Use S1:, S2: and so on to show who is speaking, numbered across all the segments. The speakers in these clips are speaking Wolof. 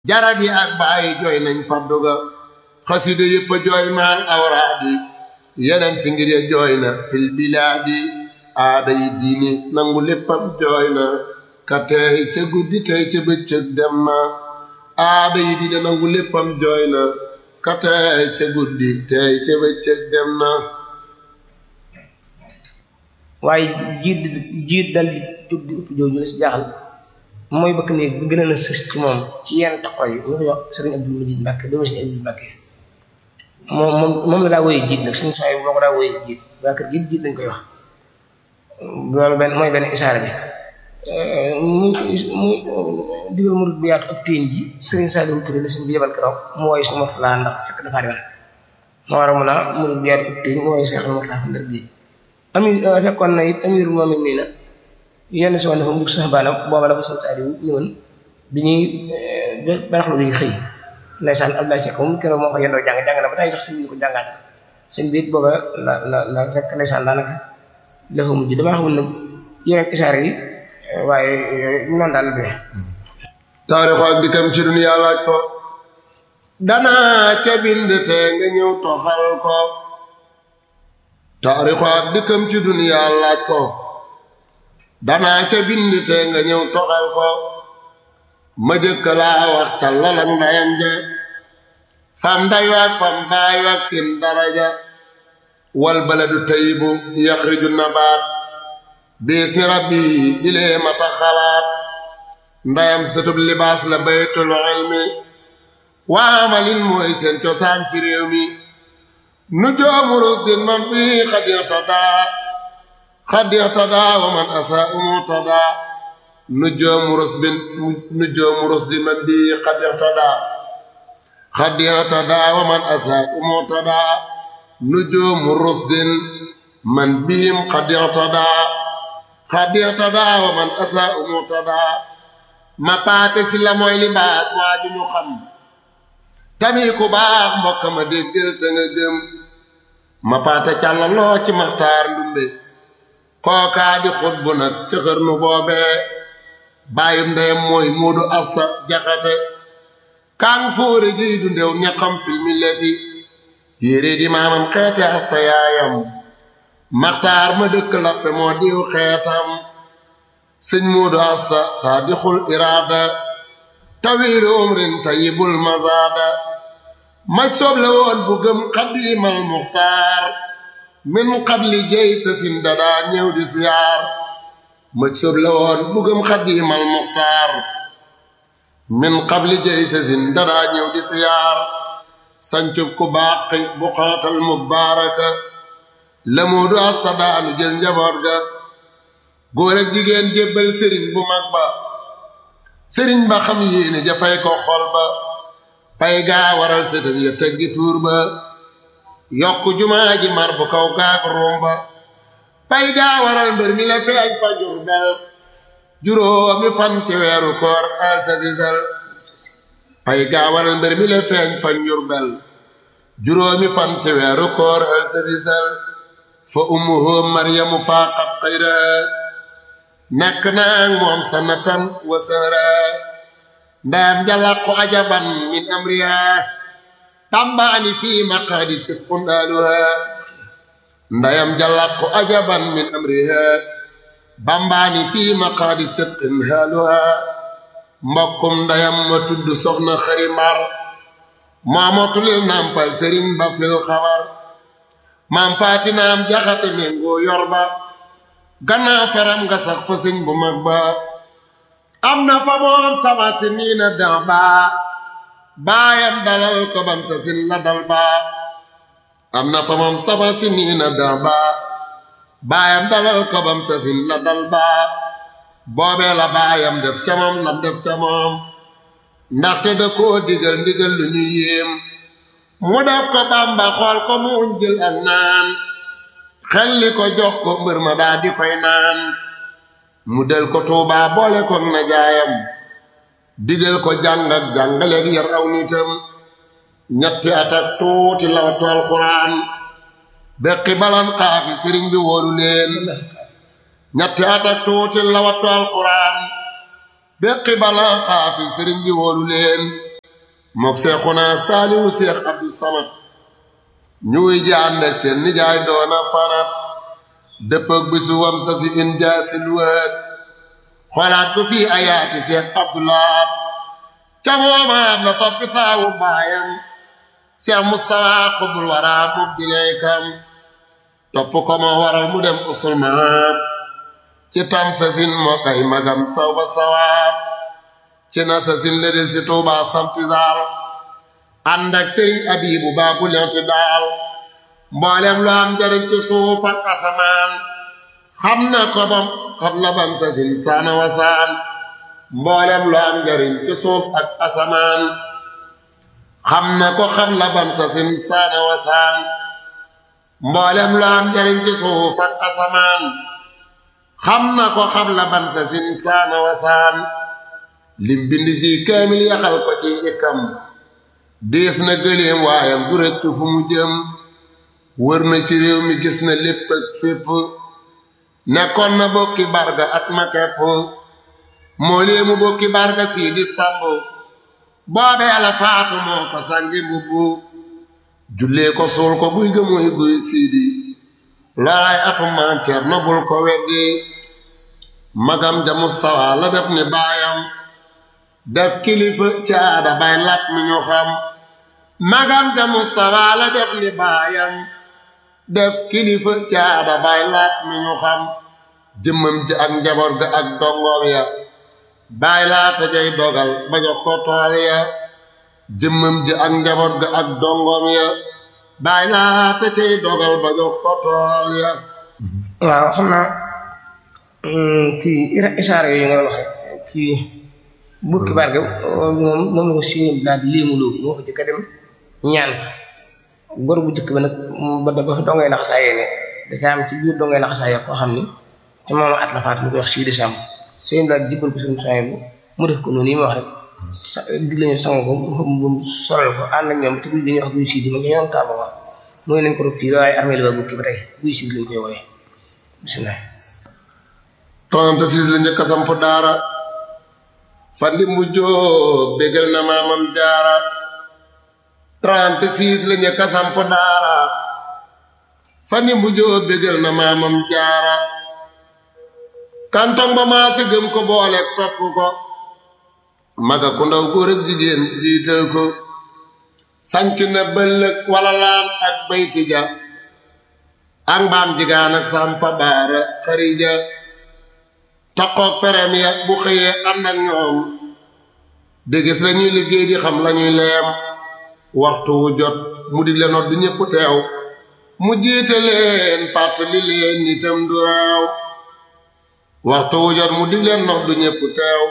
S1: jarag yi ak bàyyi jooy nañ faddu ga xasida yëpp a jooy maan awraadi yeneen fi ngir ya jooy na fil bilaadi aada yi diini nangu léppam jooy na ka tey ca guddi tey ca bëccëg dem na aada yi diine nangu léppam jooy na ka tey ca guddi tey ca bëccëg dem na
S2: waaye jiit jiit dal di jóg di upp jooju la si jaaxal mooy bëkk néeg bi gën a na sës ci moom ci yenn taxaw yi ñu ko wax sëriñ Abdul Majid Mbàkke doomu sëriñ Abdul Mbàkke moom moom moom la daa wooyee jiit nag suñu sooy boo ko daa wooyee jiit waa kër jiit jiit lañ koy wax loolu benn mooy benn isaara bi mu mu digal murid bu yaatu ak téen ji sëriñ Saliou Touré la suñ bi yebal keroog mu wooye suñu Murtala ndax fekk dafaa demal moo war a mun a murid bu yaatu ak téen mu wooye Seex Murtala ndar gi ami fekkoon na it amiru moom nii na yenn si woon dafa mujj sax baana booba la ko sëñ Saliou ñëwoon bi ñuy baraxlu bi xëy ndeysaan Abdoulaye Seck moom keroog moo ko yendoo jàng jàng na ba tey sax sëñ bi ko jàngaat sëñ bi it booba la la la rek ndeysaan daanaka dafa mujj damaa xamul nag yeneen isaar yi waaye noonu daal la demee
S1: taarixu ak dikkam ci duniyaa laaj ko danaa ca bind te nga ñëw toxal ko taarixu ak dikkam ci duniyaa laaj ko danaa ca bind te nga ñëw toxal ko ma jëkk laa wax ca lalak ndayam ja fam ndayu ak fam baayu ak seen daraja wal baladu tayibu yaxriju nabaat biisi rabbi ilee mata xalaat ndayam sëtub libaas la baytul ilmi waamalin mooy seen cosaan ci réew mi nu joomurus di man bi xadixtadaa xadixtadaa wa man asa umutadaa nu joomurus bin nu joomurus di man bi xadixtadaa xadixtadaa wa man asa umutadaa nu joomurus din man bihim xadixtadaa xadixtadaa wa man asa umutadaa ma paate si la mooy libaas waaju ñu xam tamit ku baax mbokk ma déggal te nga gëm ma paate càllaloo ci maxtaar ndumbe kookaa di xut bu nag ca xërnu boobee bàyyum ndeyam mooy muudu assa jaxate kàng fóore jiy du ndew ñaqam fil milleti yére di maamam xeete assa yaayam maxtaar ma dëkk lappe moo diw xeetam sëñ muudu assa saadixul iraada tawiiru umrin tayibul mazaada maj soob la woon bu gëm xadiimal muxtaar min qabli jey sa sin dadaa ñëw di siyaar maj soob la woon bu gëm xadiimal muxtaar min qabli jey sa sin dadaa ñëw di siyaar sancub ku baaqi bu xaatal mubaaraka la muudu assa daanu jël njaboot ga góor ak jigéen jébbal sëriñ bu mag ba sëriñ ba xam yéene jafay ko xol ba pay gaa waral sëtam ya teggi tuur ba yokk jumaa ji mar bu kaw gaag ruum ba pay gaa waral mbër mi la feeñ fa jur bel juróomi fan ci weeru koor al sa sisal pay gaa waral mbër mi la feeñ fa njur bel juróomi fan ci weeru koor al sa sisal fa ummuhu maryamu faaqat xayra nekk naag moom sanatan wa sara ndayam jalaqu ajaban min amriha tambaani fi maqaadi sifqun aluha ndayam jalaqu ajaban min amriha bambaani fi maqaadi sifqin haluha mbokkum ndayam ma tudd soxna xari mar maamotulil nampal sëriñ ba fil xabar maam faatinaam jaxate méngoo yor ba gannaaw feram nga sax fa sëñ bu mag ba am na fa moom sama si nii na dan ba baayam dalal ko ban sa sin la dal ba am na fa moom sama si nii na dan ba baayam dalal ko bam sa sin la dal ba boobee la baayam def ca moom lam def ca moom ndaxte da koo digal ndigal lu ñu yéem mu def ko bamba xool ko mu jël ak naan xelli ko jox ko mbër ma daa di koy naan mu del ko tuubaa boole ko na jaayam digal ko jàng ak jàngaleeg yar aw nitam ñetti at ak tuuti lawatu alxuraan beqi balan xaafi sëriñ bi wóolu leen ñetti at ak tuuti lawatu alxuraan beqi balan xaafi sëriñ bi wóolu leen mook seexuna saaliwu seex abdu samad ñuy jaan ak seen nijaay doona fanat dëppëg bisu wam sa si in jaasil wët xolaat ko fii ayaati seex abdulaat ca moomaat la toppi taawu baayam seex mustafa xubul waraa mub dileykam topp ko moo waral mu dem usulmaat ci tam sa sin moo kay magam saw ba sawaab ci na sa sin la del si tuubaa sampi daal ànd ak sëriñ abibu baabu lenti daal mboolem lu am njariñ ci suuf ak asamaan xam na ko bam xam la ban sa sin saana wasaan mboolem lu am njariñ ci suuf ak asamaan xam na ko xam la ban sa sin saana wasaan mboolem lu am njariñ ci suuf ak asamaan xam na ko xam la ban sa sin saana wasaan lim bind ci kaamil yaxal ko ci ikam dees na gëleem waayam du rekk fu mu jëm wër na ci réew mi gis na lépp ak fépp nekkoon na bokki barga at ma kepp moo léemu bokki barga sii di sàmb boobee la faatu moo ko sangi mbubbu jullee ko suul ko guy ga mooy guy siidi loolay atum maam Cerno bul ko weddi magam ja Mustafa la def ni baayam def kilifa caada bay lat mi ñu xam magam ja Mustafa la def ni baayam def kilifa caada bay lat mi ñu xam jëmmam ji ak njaboot ga ak dongoom ya bay laata jay dogal ba jox ko tool ya jëmmam ji ak njaboot ga ak dongoom ya bay laata cay dogal ba jox ko tool ya
S2: waaw xam naa kii isaara yooyu nga waxe kii bukki barke moom moom la ko siim daal di léemuloo moo ko jëkk a dem ñaan góor bu jëkk ba nag ba da ba dongay laxasaayee ne dafa am ci biir dongay laxasaayee koo xam ni ca moom at la faatu ñu koy wax sii décembre sëñ daal jibbal ko suñu soñ bu mu def ko noonu yi ma wax rek sa dig lañu sang ko mu solal ko ànd ak ñoom te guy dañuy wax guy sii di ma ñoom taaba wax mooy nañ ko rob fii waaye armée la ba bukki ba tey guy sii lañ koy wooye bisimilah
S1: 36 la njëkk a samp daara fandi mu jóob bégal na maamam jaara 36 la njëkk a samp daara fandi mu jóob bégal na maamam jaara kantong ba maa si gëm ko boole topp ko maga ku ndaw góor ak jigéen jiital ko sanc na bëllëg wala laan ak bayti ja ak mbaam jigaan ak sampa baara xarija taqoog ferem ya bu xëyee ànd ak ñoom dégis lañuy liggéey di xam lañuy leem waxtu wu jot mu di leen du ñépp teew mu jiite leen fàttali leen nitam du raaw waxtu wu jot mu dig leen nox du ñépp teew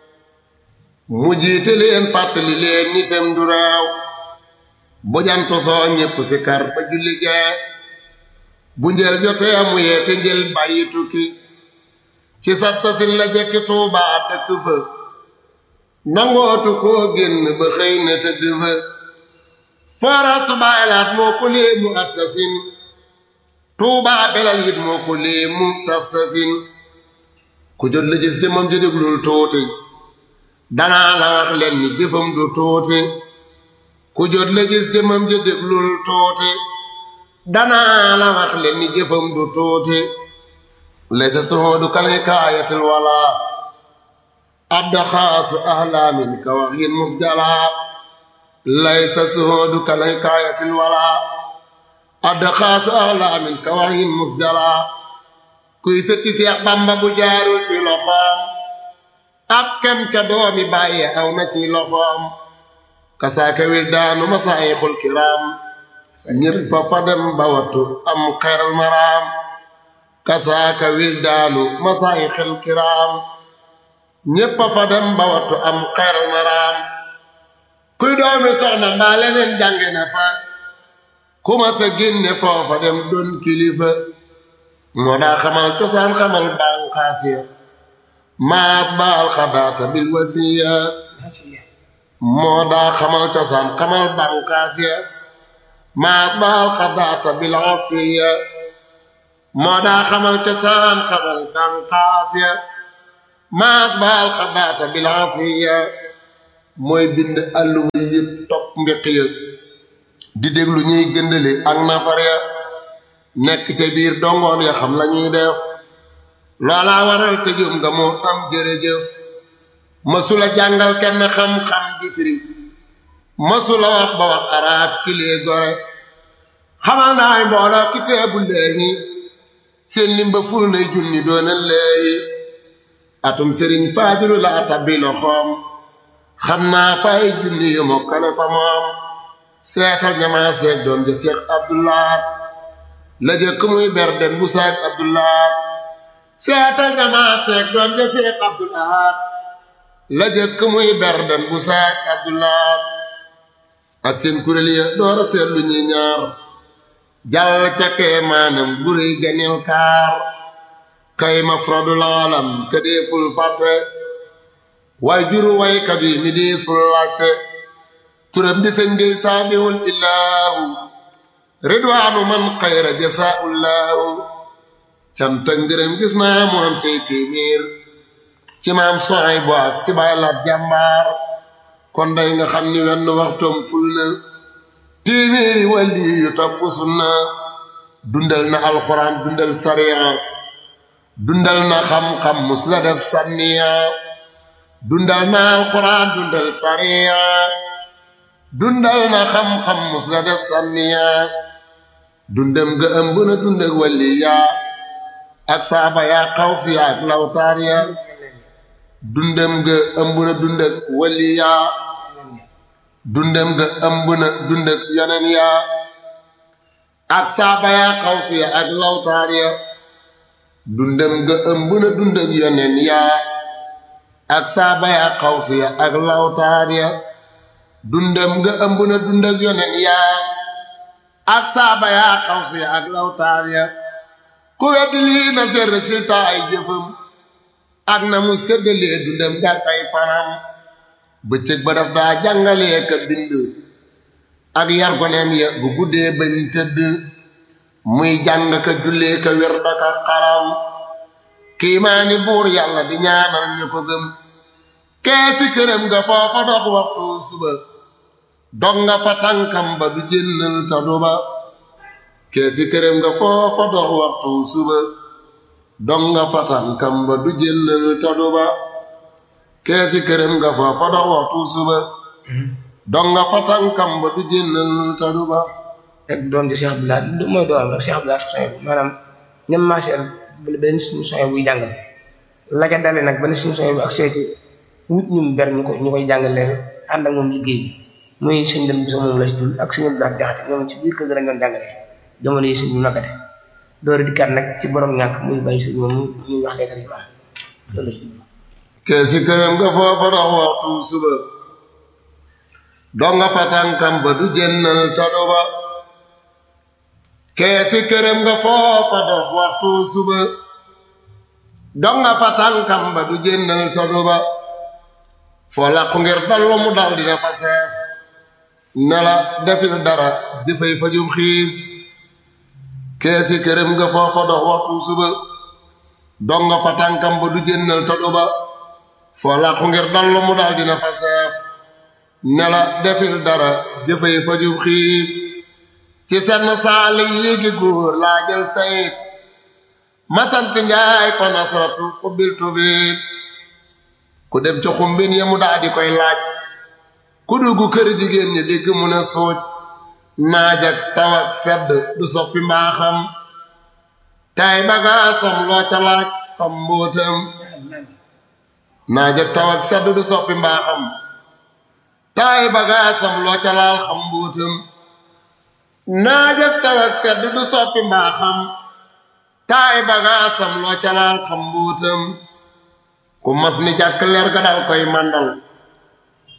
S1: mu jiite leen fàttali leen nitam du raaw bu jantu soo ñépp si kar ba julli gee bu njël jotee mu yeete njël bàyyi tukki ci sat sasin la jekki tuubaa dëkk fa nangootu koo génn ba xëy na tëdd fa foora su baylaat moo ko léemu at sasin tuubaa belal it moo ko léemu taf sasin ku jot la gis jëmam ji déglul tuuti danaa la wax leen ni jëfam du tuuti ku jot la gis jëmam ji déglul tuuti danaa la wax leen ni jëfam du tuuti laysa suhudu kalhikayatil wala addaxaasu ahlaamin ka waxin musjala laysa suhudu kalhikayatil wala addaxaasu ahlaamin ka waxin musjala kuy sëkki Seex Bamba bu jaarul ci loxoom ab kem ca doomi bàyyi aw na ci loxoom kasaaka wildaanu masaayixul kiraam ñépp fa fa dem ba wattu am xeral maraam kasaaka wildaanu masaayixil kiraam ñépp fa dem ba wattu am xeral maraam kuy doomi soxna mbaa leneen jànge na fa ku ma sa génne foofa dem doon kilifa moo daa xamal cosaan xamal bànqaas ya maas baal xadaata bil wasiya moo daa xamal cosaan xamal bànqaas ya maas baal xadaata bil asiya moo daa xamal cosaan xamal bànqaas ya maas baal xadaata bil asiya mooy bind àlluwa yëpp topp mbeq ya di déglu ñuy gëndale ak nafar ya nekk ca biir dongoom ya xam lañuy def loolaa waral tëjoom nga moo am jërëjëf masula jàngal kenn xam-xam di firi masula wax ba wax arab kilee gore xamal naay mbooloo ki teebu léegi seen limba ful nay junni doona léegi atum sëriñ faadilu la tabbi loxoom xam naa fay junni yu mokkale fa moom seetal ñamaa seeg doom ja seex abdulaat la jëkk muy berden bu saak abdulaat seetal ñamaa seeg doom ja seex abdulaat la jëkk muy berden bu saak abdulaat ak seen kuréel ya door a seetlu ñuy ñaar jàll ca kee maanam buri ganil kaar kay ma frodul alam ka deeful fàtte way juru waykat yi mi deesul laajte turam di sëñ ngay saamihul illaahu ridwaanu man xayra jasaaullaahu canta ngërëm gis naa mu am cay téeméer ci maam soxay bu ak ci bay laat jàmbaar kon day nga xam ni wenn waxtoom ful na téeméeri wàlli yu topp sunna dundal na alxuraan dundal sariya dundal na xam-xam mus la def sànniya dundal na alxuraan dundal sariya dundal na xam-xam mus la def sànniya dundam ga ëmb na dund ak wàlli yaa ak saaba yaa xaw si yaa ak lawtaar ya dundam ga ëmb na dund ak wàlli yaa dundam ga ëmb na dund ak yeneen yaa ak saaba yaa xaw si yaa ak lawtaar ya dundam ga ëmb na dund ak yeneen yaa ak saaba yaa xaw si yaa ak lawtaar ya dundam nga ëmb na dund ak yoneen yaa ak saaba yaa xaw si ak lawtaar ya ku weddi lii na seet résultat ay jëfam ak na mu séddalee dundam gàk ay fanam bëccëg ba daf daa jàngalee ka bind ak yar goneem ya bu guddee bañ tëdd muy jàng ka jullee ka wér daka xalam kiimaani buur yàlla di ñaanal ñu ko gëm keesi këram nga foofa dox waxtu suba dog nga fa tànkam ba du jénnal ta duba keesi këram nga foofa dox waxtu suba dog nga fa tànkam ba du jénnal ta duba keesi këram nga foofa dox waxtu suba dog nga fa tànkam ba du jénnal ta duba
S2: rek doom ji Cheikh Abdoulaye du mooy doom rek Cheikh Abdoulaye soñ maanaam ñam marchel benn suñu soñ buy jàngal la ca dale nag benn suñu soñ bu ak seeti wut ñum ber ñu ko ñu koy jàngalee ànd ak moom liggéey bi muy sëñ dem bi sa moom la si dul ak sëñ Abdoulaye jaxate ñoom ci biir kër gi lañ doon jàngalee jamono yi sëñ bi nakate door dikkaat nag ci borom ñàkk muy bàyyi sëñ moom muy wax leetar yi baax loolu si
S1: keesi këram nga foofa dox waxtu suba doo nga fa tànkam ba du jénnal ta duba keesi këram nga foofa dox waxtu suba dog nga fa tànkam ba du jénnal ta duba foo làqu ngir dallu mu dal dina fa seef ne la defil dara jëfay fajum xiif keesi këram nga foofa dox waxtu suba dog nga fa tànkam ba du jénnal ta duba foo làqu ngir dallu mu dal dina fa seef ne la defil dara jëfay fajum xiif ci senn saali yéegi góor laa jël sayit masant njaay fa nasratu ubbiltu biit ku dem ca xumbin ya mu daa di koy laaj ku dugg kër jigéen ñi dégg mu ne suuj naaj ak taw ak sedd du soppi mbaaxam tay bagaasam loo ca laaj xam mbóotam naaj ak taw ak sedd du soppi mbaaxam tay bagaasam loo ca laal xam mbóotam naaj ak taw ak sedd du soppi mbaaxam taay bagaasam loo ca laal xam mbuutam ku mas ni jàkk leer ga dal koy màndal